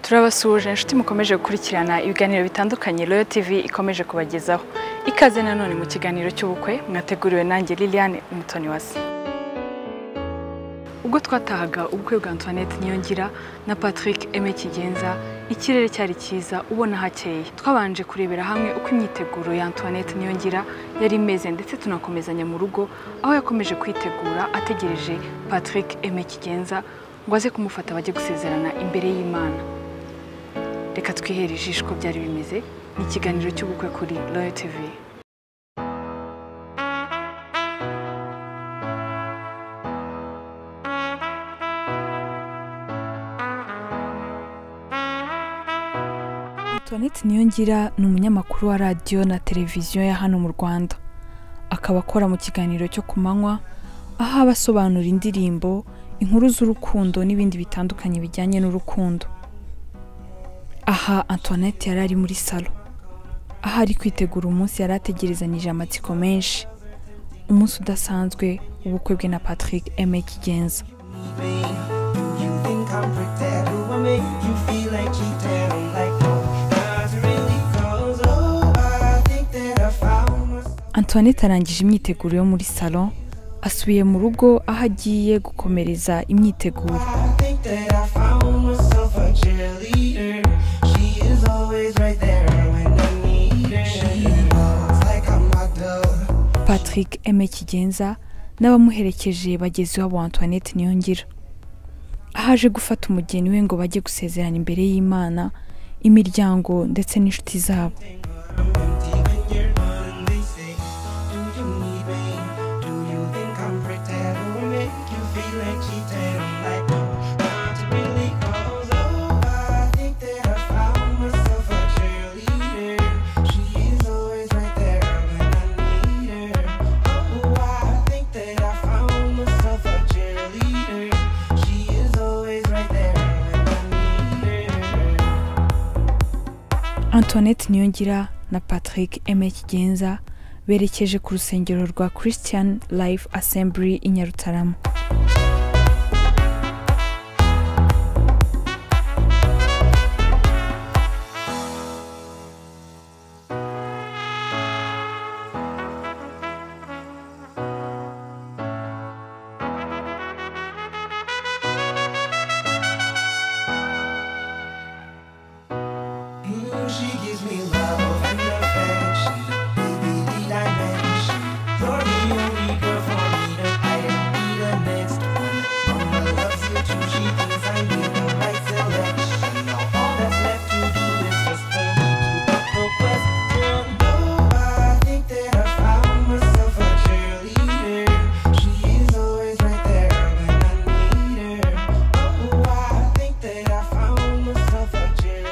turabasuhuje inshuti mukomeje gukurikirana ibiganiro bitandukanye royo tv ikomeje kubagezaho ikaze nanone mu kiganiro cy'ubukwe mwateguriwe nanjye liliane umutoni wasi ubwo twatahaga ubukwe bwa antoinette niyongira na patrick eme kigenza ikirere cyari cyiza ubona hakeye twabanje kurebera hamwe uko imyiteguro ya antoinette niyongira yari imeze ndetse tunakomezanya mu rugo aho yakomeje kwitegura ategereje patrick eme kigenza ngo aze kumufata bajye gusezerana imbere y'imana reka twihere ijisho uko byari bimeze ni ikiganiro cy'ubukwe kuri royo tivi Antoinette Niyongira ni umunyamakuru wa radiyo na televiziyo ya hano mu Rwanda akaba akora mu kiganiro cyo ku manywa aho aba asobanura indirimbo inkuru z'urukundo n'ibindi bitandukanye bijyanye n'urukundo aha Antoinette yari ari muri salo aho ari kwitegura umunsi yari ategerezanyije amatsiko menshi umunsi udasanzwe w'ubukwe bwe na Patrick Aime Kigenza Antoinette arangije imyiteguro yo muri salo asubiye mu rugo aho agiye gukomereza imyiteguro patrick eme kigenza n'abamuherekeje bageze iwabo wa antoinette niyongira aho aje gufata umugeni we ngo bajye gusezerana imbere y'imana imiryango ndetse n'inshuti zabo Antoinette Niyongira na Patrick Aime Kigenza berekeje ku rusengero rwa Christian Life Assembly i Nyarutarama She gives me love and affection, baby dimension. You're the only girl for me, and I am be the next one. Mama loves you too, she thinks I made the right selection. Now all that's left to do is just for me to pop the question. Oh, I think that I found myself a cheerleader. She is always right there when I need her. Oh, I think that I found myself a cheerleader.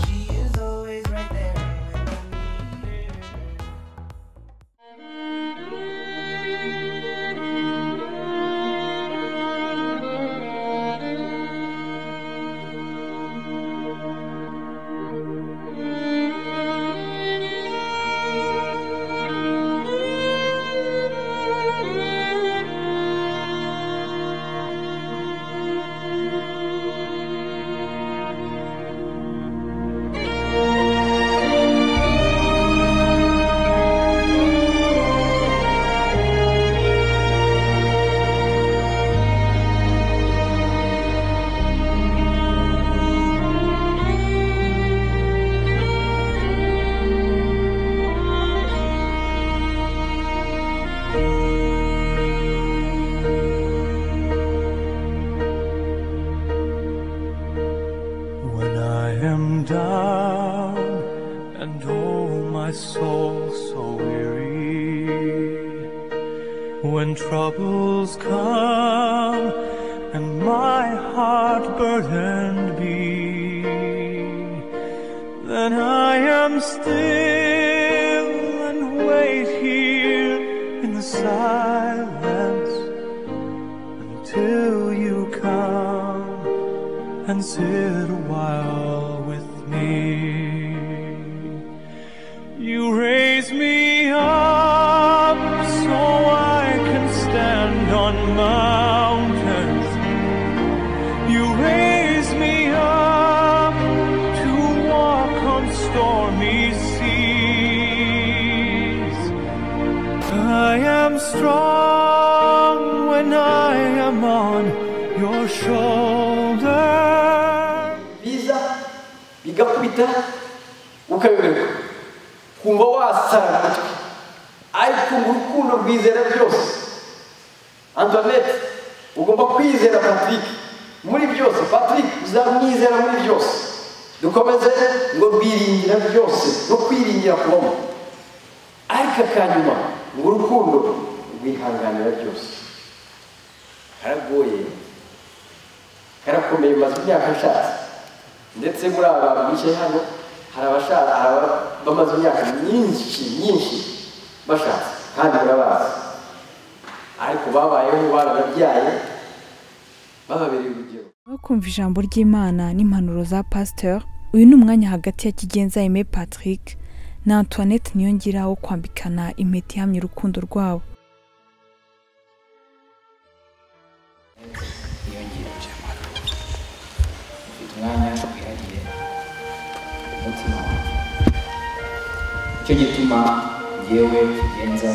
She is always right there when I need her. When I am down and oh my soul so weary, when troubles come and my heart burdened be, then I am still and wait here in the silence until you come and sit a while with me. You raise me up so I can stand on mountains. You raise me up. strong when I am on your shoulder. biza bigakubita ukayoberwa kumva wasara amatwi ariko mu rukundo rwizera byose antoinette ugomba kwizera patrick muri byose patrick uzamwizera muri byose dukomeze ngo rwiringira byose no kwiringira kubamo ariko akanyuma ngo urukundo rwihanganira byose karagoye karakomeye maze imyaka ashatse ndetse muri aba bantu bicaye hano hari abashaka hari aba- bamaze imyaka myinshi myinshi bashatse kandi murabazi ariko babayeho baranabyaye bababereye urugero Nyuma yo kumva ijambo ry'imana n'impanuro za pasteur uyu ni umwanya hagati ya kigenza aime patrick na antoinette niyongira wo kwambikana impeta ihamya urukundo rwabo ufite umwanya wihariye ku mutima wawe nicyo gituma yewe kigenza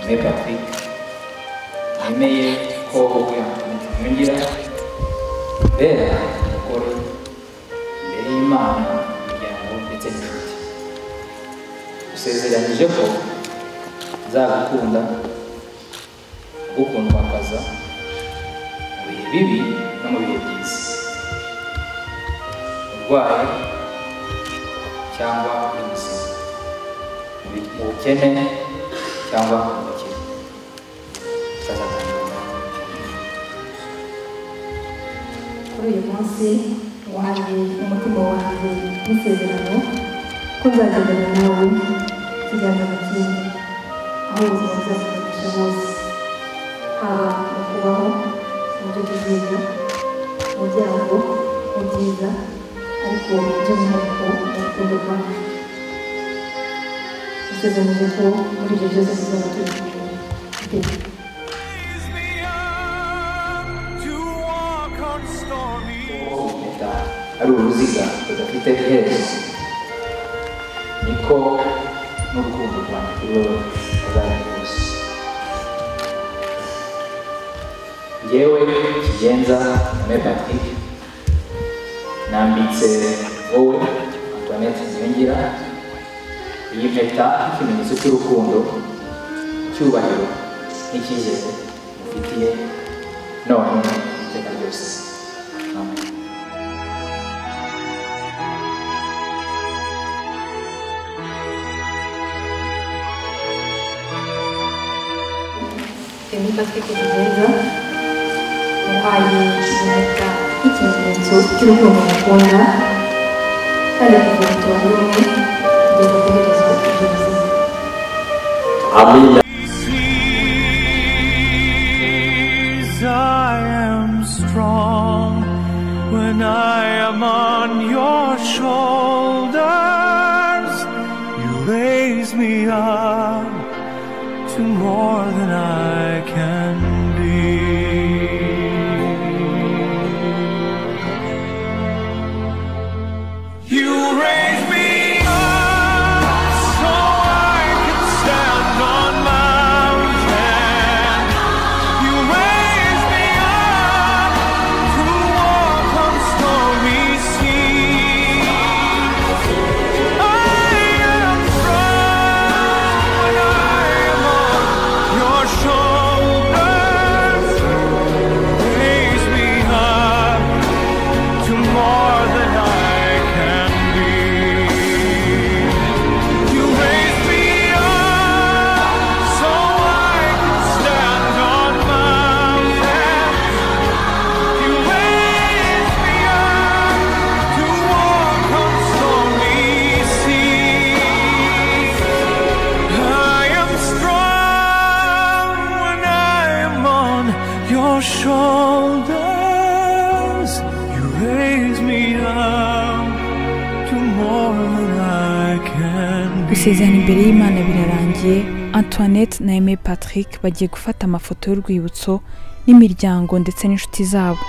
me patrick nemeye ko wowe yongera bera umugore imbere y'imana imiryango ndetse n'inshuti usezeranije ko nzagukunda gukundwakaza mu bihe bibi no mu bihe byiza urwaye cyangwa uri muzima uri mu bukene cyangwa mu bukire Tuzazakundana. kuri uyu munsi waje umutima wanjye n'isezerano ko nzagendana nawe ikiganza mu kindi aho ubuzima buzakuganisha bose haba mu kubaho mu byo kuzimya mu byago mu byiza ariko by'umwihariko mu rukundo rwanjye isezerano ko muri ibyo byose tuzaba turi kumwe iteka Raise me up to walk on stormy Kuko impeta ari uruziga rudafite iherezo niko n'urukundo rwanjye kuri wowe ruzaba rwose yewe kigenza me patrick nambitse wowe antoinette ziyongera iyi mpeta nk'ikimenyetso cy'urukundo icyubahiro n'icyizere mufitiye none iteka ryose amen Emmy Patrick Kigenza wahaye impeta nk'ikimenyetso cy'urukundo mukunda kandi kuva mu tubantu rumwe kugeza gutegereza ibyo buzima amina seas. I am strong when I am on your shoulders. You raise me up to more than I can be. You raise me up so I can stand on mountains. You raise me up to walk on stormy seas. I am strong when I am on your shoulders. Raise me up to more than I can be. You raise me up so I can stand on mountains. You raise me up to walk on stormy seas. I am strong when I am on your shoulders. You raise me up to more than I can be. gusezerana imbere y'imana birarangiye antoinette na aime patrick bagiye gufata amafoto y'urwibutso n'imiryango ndetse n'inshuti zabo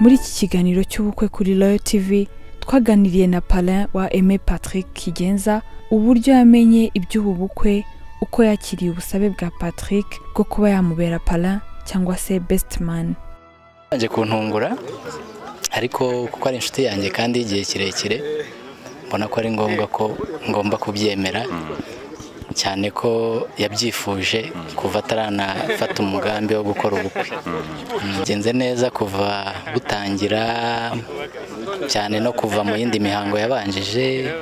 muri iki kiganiro cy'ubukwe kuri Royal TV twaganiriye na Palin wa Aimé Patrick Kigenza uburyo yamenye iby'ubu bukwe uko yakiriye ubusabe bwa Patrick bwo kuba yamubera Palin cyangwa se best man yaje kuntungura ariko kuko ari inshuti yanjye kandi igihe kirekire mbona ko ari ngombwa ko ngomba kubyemera cyane ko yabyifuje kuva ataranafata umugambi wo gukora ubukwe bigenze neza kuva butangira cyane no kuva mu yindi mihango yabanjije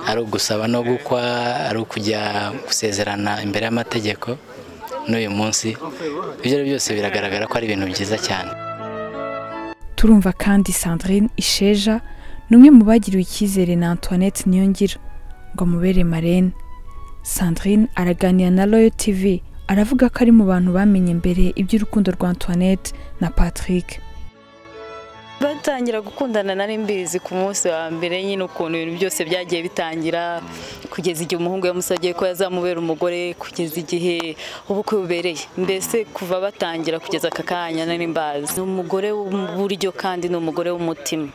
ari ugusaba no gukwa ari ukujya gusezerana imbere y'amategeko n'uyu munsi ibyo ari byo byose biragaragara ko ari ibintu byiza cyane turumva kandi Sandrine Isheja ni umwe mu bagiriwe icyizere na Antoinette Niyongira ngo amubere marene Sandrine araganira na Royal TV aravuga ko ari mu bantu bamenye mbere iby'urukundo rwa Antoinette na Patrick batangira gukundana nari mbizi ku munsi wa mbere nyine ukuntu ibintu byose byagiye bitangira kugeza igihe umuhungu yamusabye ko yazamubera umugore kugeza igihe ubukwe bubereye mbese kuva batangira kugeza aka kanya nari mbazi ni umugore w'uburyo kandi ni umugore w'umutima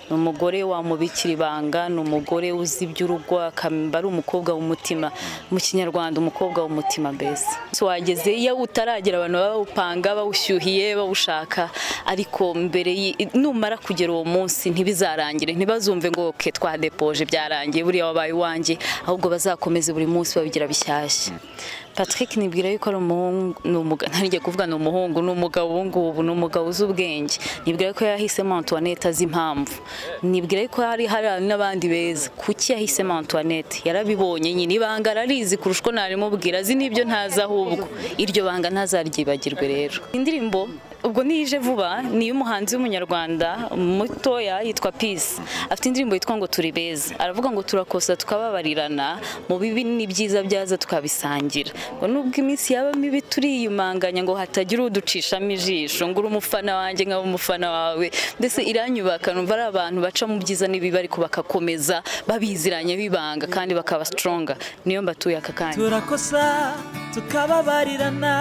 ni umugore wamubikira ibanga ni umugore uzi iby'urugo akamba ari umukobwa w'umutima mu kinyarwanda umukobwa w'umutima mbese wageze iyo utaragera abantu baba bawupanga bawushyuhiye bawushaka ariko mbere y- numara kugera uwo munsi ntibizarangire ntibazumve ngo ke twadepoje byarangiye buriya wabaye uwanjye ahubwo bazakomeze buri munsi babigira bishyashya Patrick nibwira yuko ari umuhungu ni umugabo ntarijya kuvuga ni umuhungu ni umugabo ubu ngubu ni umugabo uzi ubwenge nibwira ko yahisemo Antoinette azi impamvu nibwira ko hari hari n'abandi beza kuki yahisemo Antoinette yarabibonye nyine ibanga ararizi kurusha uko narimubwira azi n'ibyo ntazi ahubwo iryo banga ntazaryibagirwe rero indirimbo ubwo nije vuba ni iy'umuhanzi w'umunyarwanda mutoya yitwa Peace afite indirimbo yitwa ngo turi beza aravuga ngo turakosa tukababarirana mu bibi n'ibyiza byaza tukabisangira ngo nubwo iminsi yaba mibi turiyumanganya ngo hatagira uducishamo ijisho ngo uri umufana wanjye nkaba umufana wawe mbese iranyubaka numva ari abantu baca mu byiza n'ibibi ariko bagakomeza babiziranye bibanga kandi bakaba sitoronga niyo mbatuye aka kanya turakosa tukababarirana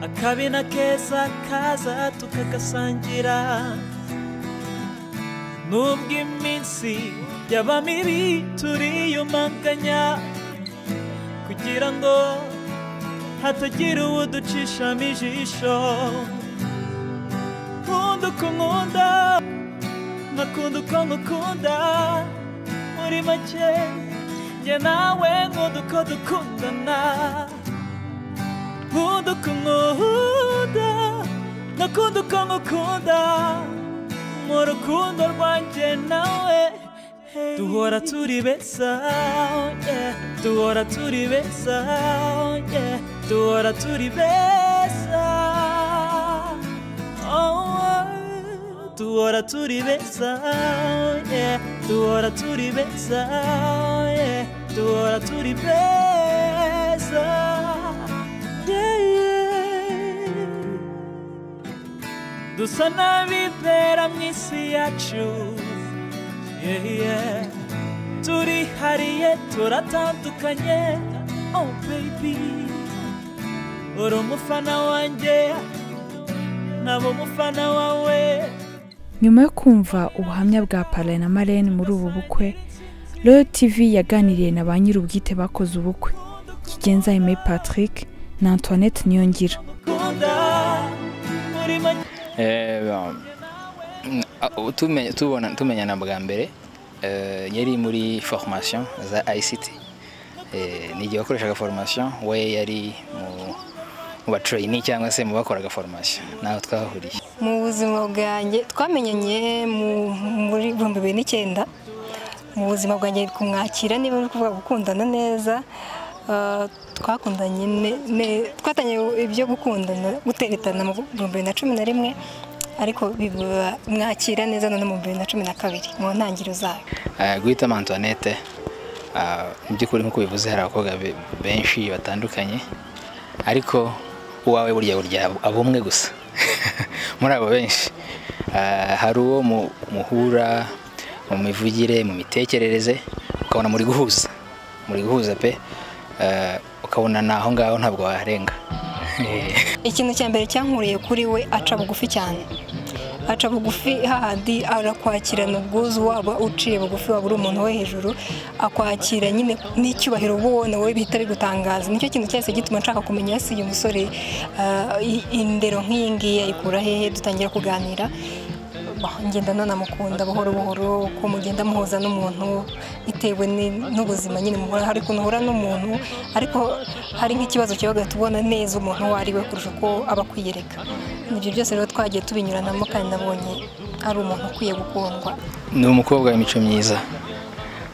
akabi na keza kaza tukagasangira nubwo iminsi yaba mibi turiyumanganya kugira ngo hatagira uwo ducishamo ijisho nkunda uko nkunda nkakunda uko nkukunda muri make njye nawe nkunda uko dukundana nkunda uko nkunda nkakunda uko nkukunda mu rukundo rwanjye nawe duhora turi beza yeah. duhora turi beza yeah. duhora turi beza oh, oh. duhora turi beza yeah. duhora turi beza yeah. duhora turi beza yeah, yeah dusa n'abibera mu isi yacu Yeah, yeah. turihariye turatandukanye oh baby uri umufana wanjye naba umufana wawe nyuma yo kumva ubuhamya bwa Palaye na Marene muri ubu bukwe Royal TV yaganiriye na ba nyir'ubwite bakoze ubukwe Kigenza Aimé Patrick na Antoinette Niyongira ukunda muri make Eh, ba- mm, ah, tumenye- tubona- tumenyana bwa mbere eh, yari muri formation za ICT Eh, ni igihe wakoreshaga formation we yari mu- mu batrayini cyangwa se mu bakoraga formation naho twahuriye mu buzima bwanjye twamenyanye mu- muri ibihumbi bibiri n'icyenda mu buzima bwanjye kumwakira niba uri kuvuga gukundana neza ah, twakundanye ne- ne- twatanye ibyo gukundana guteretana mu bihumbi bibiri na cumi na rimwe ariko biba- mwakira neza none mu bihumbi bibiri na cumi na kabiri mu ntangiriro zayo Eh, guhitamo antoinette ah, mu by'ukuri nk'uko bivuze hari abakobwa be- benshi batandukanye ariko uwawe burya burya aba- aba umwe gusa muri abo benshi Ah, hari uwo mu- muhura mu mivugire mu mitekerereze ukabona muri guhuza muri guhuza pe Ah, ukabona ni aho ngaho ntabwo warenga ikintu cya mbere cyankuriye kuri we aca bugufi cyane aca bugufi hahandi arakwakirana ubwuzu waba uciye bugufi waba uri umuntu wo hejuru akwakira nyine n'icyubahiro uba ubona wowe bihita bigutangaza nicyo kintu cyahise gituma nshaka kumenya ese uyu musore ah, i- indero nk'iyi ngiyi ayikura hehe dutangira kuganira Bah, ngenda nanamukunda buhoro buhoro uko mugenda muhuza n'umuntu bitewe ni- n'ubuzima nyine muhura hari ukuntu uhura n'umuntu ariko hari nk'ikibazo kiba hagati ubona neza umuntu uwo ari we kurusha uko aba akwiyereka ibyo byose rero twagiye tubinyuranamo kandi nabonye ari umuntu ukwiye gukundwa ni umukobwa w'imico myiza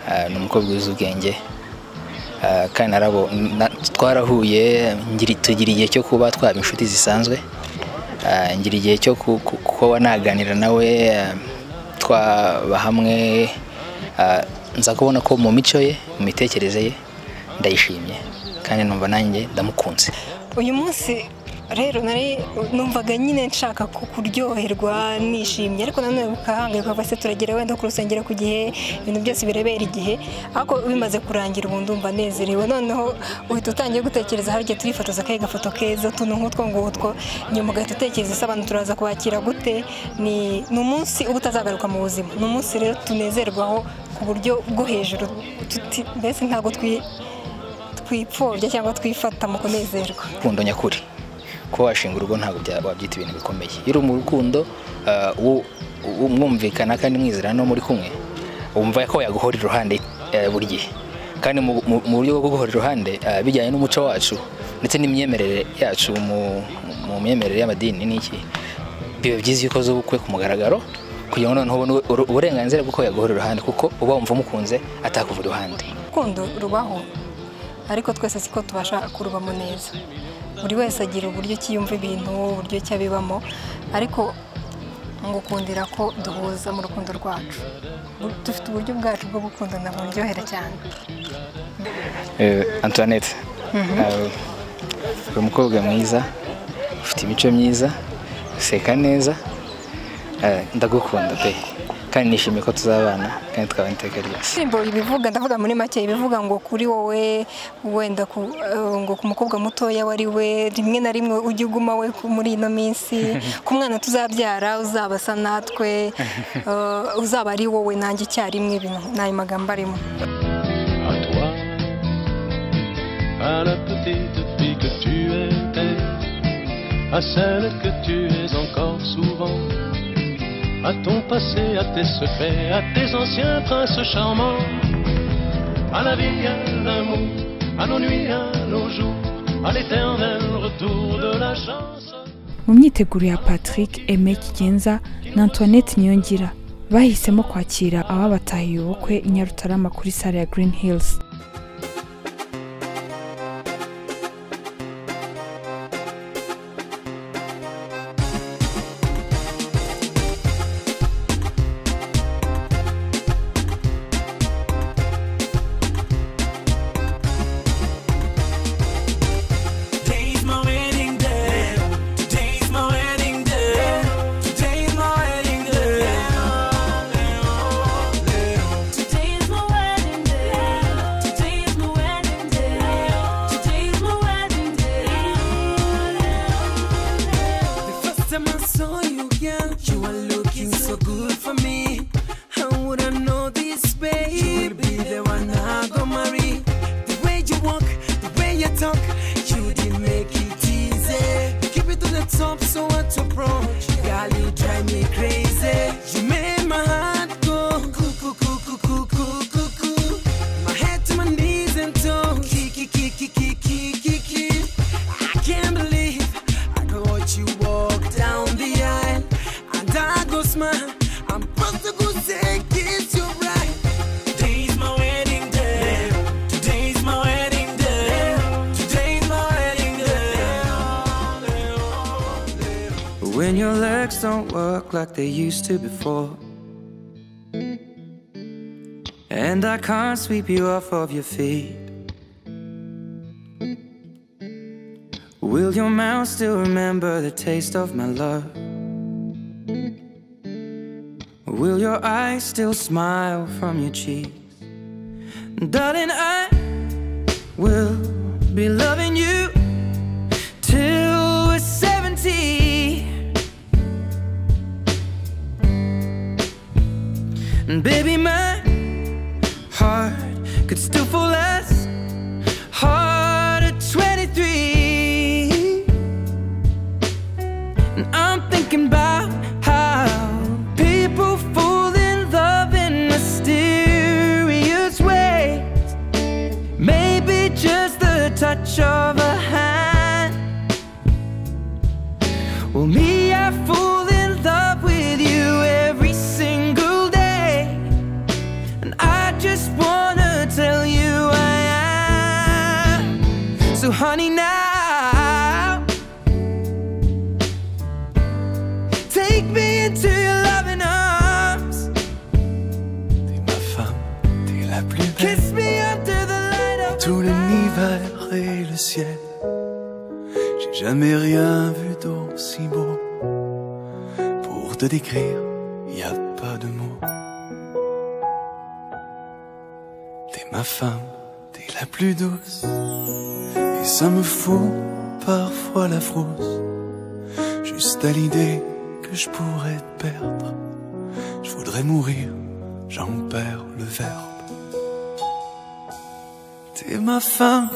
Ah, ni umukobwa uzi ubwenge Ah, kandi narabo na- twarahuye ngiri- tugira igihe cyo kuba twaba inshuti zisanzwe Ah, ngira igihe cyo ku- ku- kuba naganira nawe ah, twaba hamwe Ah, nza kubona ko mu mico ye mu mitekerereze ye ndayishimye kandi numva nanjye ndamukunze uyu munsi rero nari numvaga nyine nshaka ku- kuryoherwa nishimye ariko nanone bukahangayika kuva se turagera wenda ku rusengero ku gihe ibintu byose birebera igihe ariko bimaze kurangira ubu ndumva nezerewe noneho uhita utangiye gutekereza hari igihe turifotoza akahe gafoto keza tuntu nk'utwo ngutwo nyuma ugahita utekereza ese abantu turaza kubakira gute ni ni umunsi uba utazagaruka mu buzima ni umunsi rero tunezerwaho ku buryo bwo hejuru tuti- mbese ntabwo twi twipfobya cyangwa twifata mu kunezerwa urukundo nyakuri kuba washinga urugo ntabwo bya- wabyita ibintu bikomeye iyo uri mu rukundo ah, wo- wo- mwumvikana kandi mwizera no muri kumwe wumva ko yaguhora iruhande eh, buri gihe kandi mu mu- mu buryo bwo kuguhora iruhande ah, bijyanye n'umuco wacu ndetse n'imyemerere yacu mu mu myemerere y'amadini n'iki biba byiza iyo ukoze ubukwe ku mugaragaro kugira ngo noneho ubone uru- uburenganzira bw'uko yaguhora iruhande kuko uba wumva umukunze atakuva iruhande urukundo rubaho ariko twese siko tubasha kurubamo neza buri wese agira uburyo ki yumva ibintu uburyo ki abibamo ariko ngukundira ko duhuza mu rukundo rwacu Bu- dufite uburyo bwacu bwo gukundana buryohera cyane Eh, Antoinette Mhm. Eh, uri umukobwa mwiza ufite imico myiza useka neza Eh, ndagukunda pe kandi nishimiye ko tuzabana kandi twabana iteka ryose indirimbo ibivuga ndavuga muri make ibivuga ngo kuri wowe wenda ku, eh, ngo ku mukobwa mutoya wari we rimwe na rimwe ujye uguma we ku- muri ino minsi ku mwana tuzabyara uzaba asa natwe eh, uzaba ari wowe nanjye icyarimwe ibintu ni ayo magambo arimo à toi, à la petite fille que tu étais, à celle que tu es encore souvent, à ton passé, à tes secrets, à tes anciens princes charmants, à la vie, à l'amour, à nos nuits, à nos jours, à l'éternel retour de la chance. mu myiteguro ya patrick eme kigenza na antoinette niyongira bahisemo kwakira ababatahiye ubukwe i nyarutarama kuri sare ya green hills Today's my wedding day. Today's my wedding day. Today's my wedding day. Today's my wedding day. Today's my wedding day. Today's my wedding day. The first time I saw you, girl, you were looking so good for me. How would I know this, babe? You will be the one I go marry. The way you walk, the way you talk, you did make it easy. Keep it to the top, so what to approach? Girl, you drive me crazy. You made my heart go cuckoo, cuckoo, cuckoo, cuckoo. My head to my knees and toe. Kiki, kiki, kiki, kiki. I can't believe I got you walk down the aisle. And I go smile. I'm supposed to go say, kiss you right. Today's my wedding day. Today's my wedding day. Today's my wedding day. When your legs don't work like they used to before. And I can't sweep you off of your feet. Will your mouth still remember the taste of my love? Will your eyes still smile from your cheeks? Darling, I will be loving you till And baby, my heart could still fall as hard at 23. And I'm thinking about how people fall in love in mysterious ways. Maybe just the touch of a hand. Well, me, I fall in love with you every single day. And I just wanna tell you I am. So, honey, now. Take me into your loving arms. T'es la plus belle. Kiss me under the light of Tout l'univers et le ciel. J'ai jamais rien vu d'aussi beau. Pour te décrire, y a pas de mots. T'es ma femme, t'es la plus douce. Et ça me fout parfois la frousse. Juste à l'idée que je pourrais te perdre. Je voudrais mourir, j'en perds le verbe. T'es ma femme,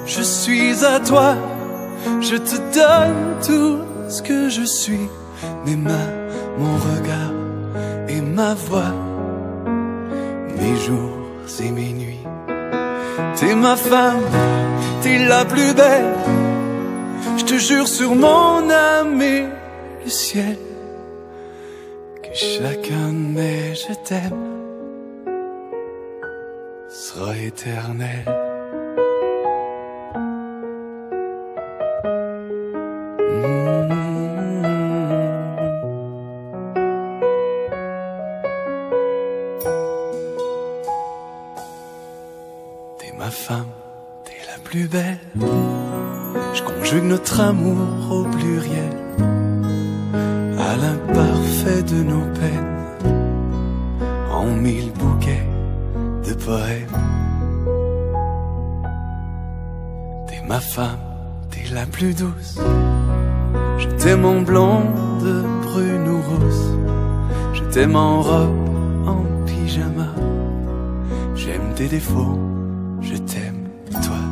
je suis à toi. Je te donne tout ce que je suis, mes mains, mon regard et ma voix, mes jours et mes nuits. T'es ma femme, t'es la plus belle. Je te jure sur mon âme et le ciel que chacun de mes je t'aime sera éternel. T'es ma femme, t'es la plus belle. Je conjugue notre amour au pluriel, à l'imparfait de nos peines, en mille bouquets de poèmes. T'es ma femme, t'es la plus douce. Je t'aime en blonde, brune ou rousse. Je t'aime en robe, en pyjama. J'aime tes défauts, je t'aime, toi.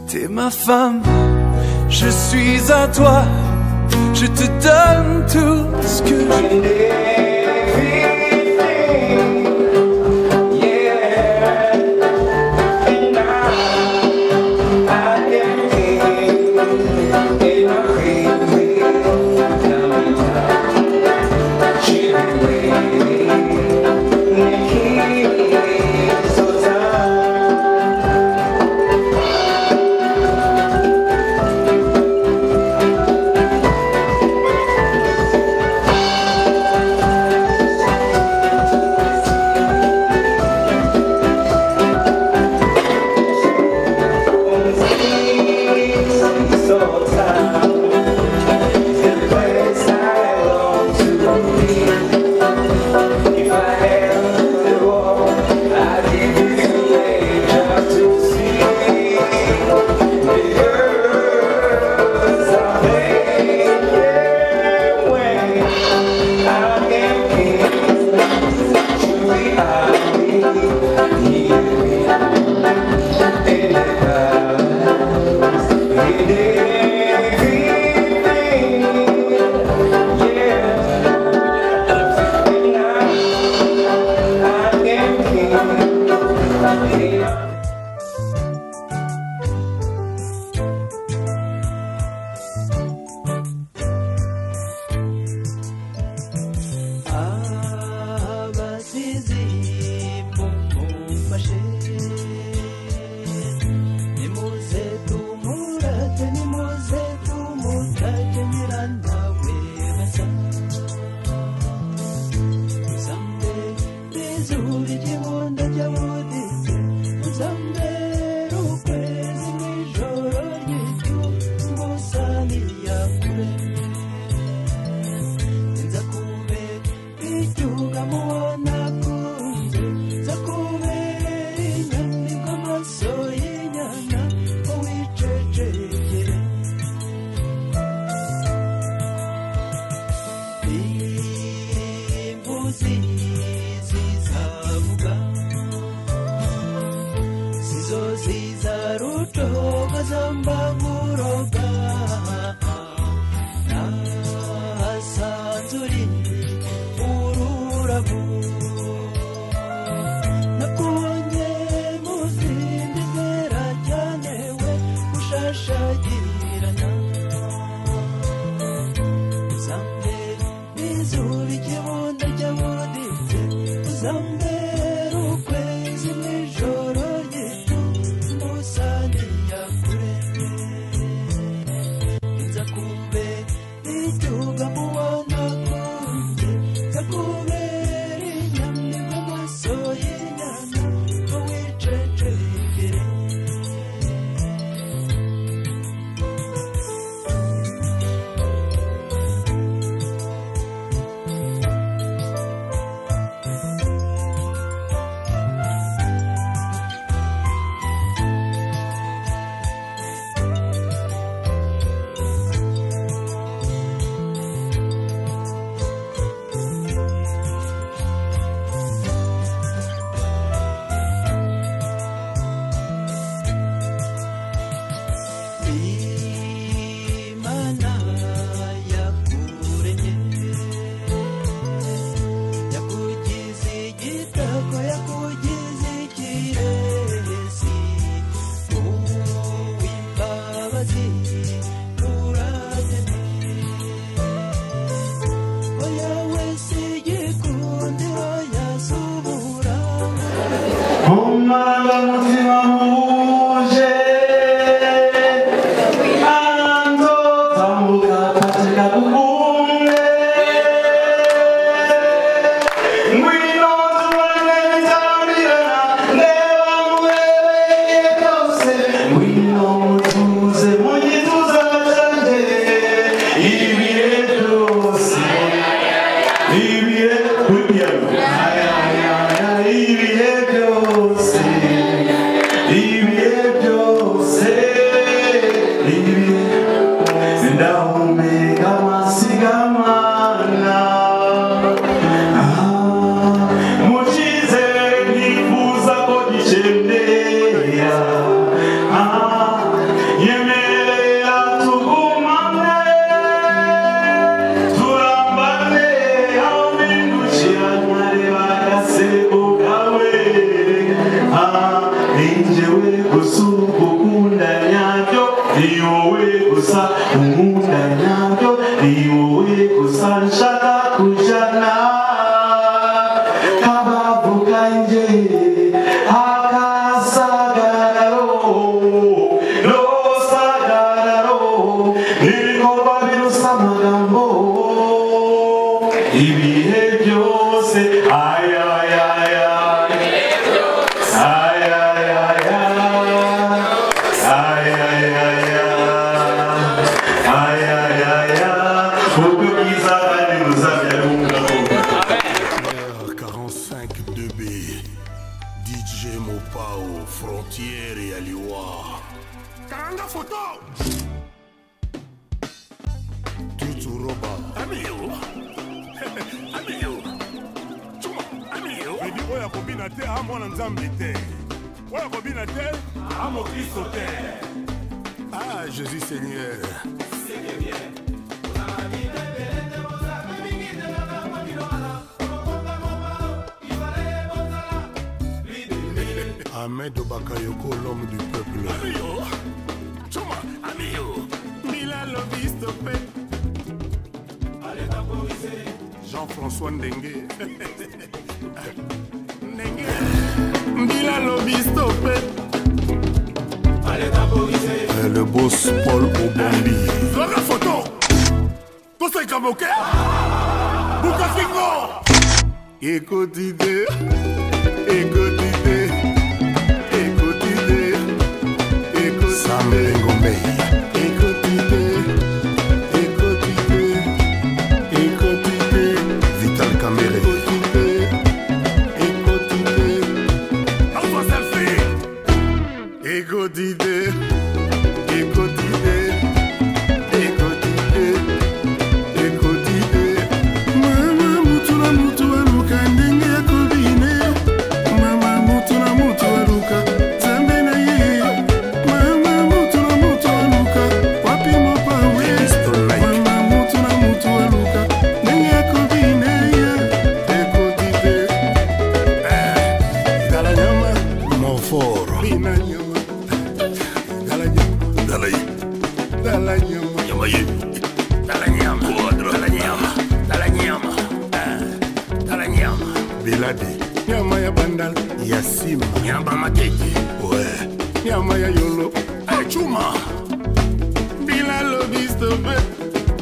T'es ma femme, je suis à toi. Je te donne tout ce que j'ai. ziza rucoga zamba nkuroga nahasanzuri ururabo nakubonye mu zindi nzira cyane we ushashagirana uzambe n'izuba ikibundo cy'amuruditse uzambe ukwezi mu ijoro ry'itumbusangira kure nzakube icyuga mu wana kunze nzakubera inyamni mu maso y'inyana ngo wicecekere imana yakuremye yakugize igitako yakugize ikirezi uw'imbabazi uragene oya wese igikunde oya subura umutima wuje ando tambuka katika kukunde ngwino tuone nitambirana ndeba mubereye kose ngwino mutuze mugituza canje ibihe byose ibihe kugira ibihe byose ibihe byose ibihe ndahumeka amasigamana mukize ntifuza ko gicendera yemerera tugumane turambane aho bindukiranyare bagase ubwawe ninjewe gusa ukunda nyabyo ni wowe gusa unkunda nyabyo ni wowe gusa nshaka kujana kabavu kanjye akasagararo nosagararo ibikorwa birusa amagambo ibihe byose ayayaya DJ Mopao, Frontieri et Aliwa. Karanga photo! Tutu Roba. Amio! Amio! Chuma, Amio! Bedi oya kobina te, ha mwana nzambe te. Oya kobina te, ha mokristo te. Ah, Jésus Seigneur. Ahmed Bakayoko, l'homme du peuple. Amio, Chuma, Amio, Mila Lobby, stopé. Allez, t'apposer. Jean-François Ndengue. Ndengue. Mila Lobby, stopé. Allez, t'apposer. Le boss Paul Obambi. Zora photo. Tout ça est comme ok. Bouka Fingo. Écoute idée. Écoute idée. Écoute idée. Écoute idée. Sam Lengomei. Écoute idée. Écoute idée. Écoute idée. Vital Kamere. Écoute idée. Écoute idée. Lance-toi selfie. Écoute idée. Écoute idée. Écoute idée. Écoute idée. Mama mutu na mutu aluka ndenge ya kobine mama mutu na mutu aluka nzambe na ye chuma bila lobiste be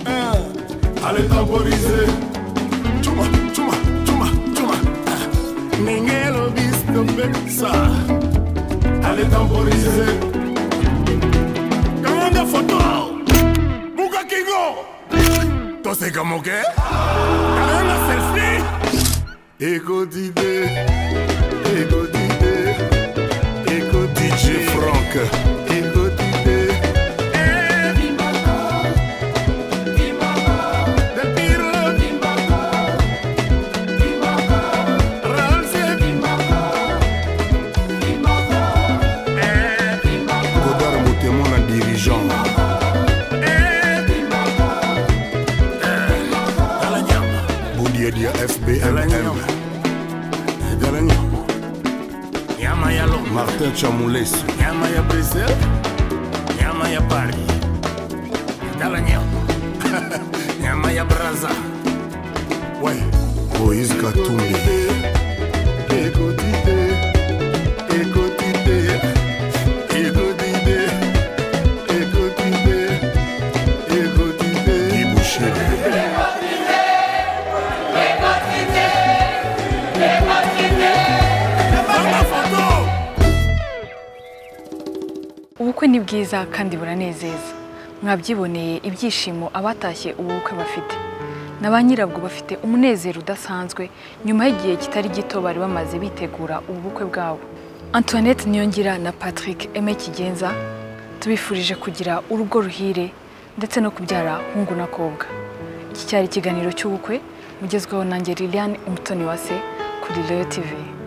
Ah, allez temporiser chuma chuma chuma chuma Ah, ndenge lobiste be sa allez temporiser kamanda foto buka kingo toseka moke kalanga selfie ekodide ekodide Ego DJ Franck. Ego DJ. Godard motema na dirigeant. Boudiadia FBMM. Galanyama. Nyama ya Lombe. Martin Chamoules. Nyama ya Brésil. Nyama ya Paris. Tala nyama. Nyama ya Braza. Ouais. Moïse Katumbi. Écoutez. Écoutez. Écoutez. Écoutez. Écoutez. Dibouché. ubukwe ni bwiza kandi buranezeza mwabyiboneye ibyishimo abatashye ubu bukwe bafite na ba nyirabwo bafite umunezero udasanzwe nyuma y'igihe kitari gito bari bamaze bitegura ubu bukwe bwabo antoinette niyongira na patrick eme kigenza tubifurije kugira urugo ruhire ndetse no kubyara hungu na kobwa iki cyari ikiganiro cy'ubukwe mugezweho nanjye liliane umutoni wa se kuri reyo tivi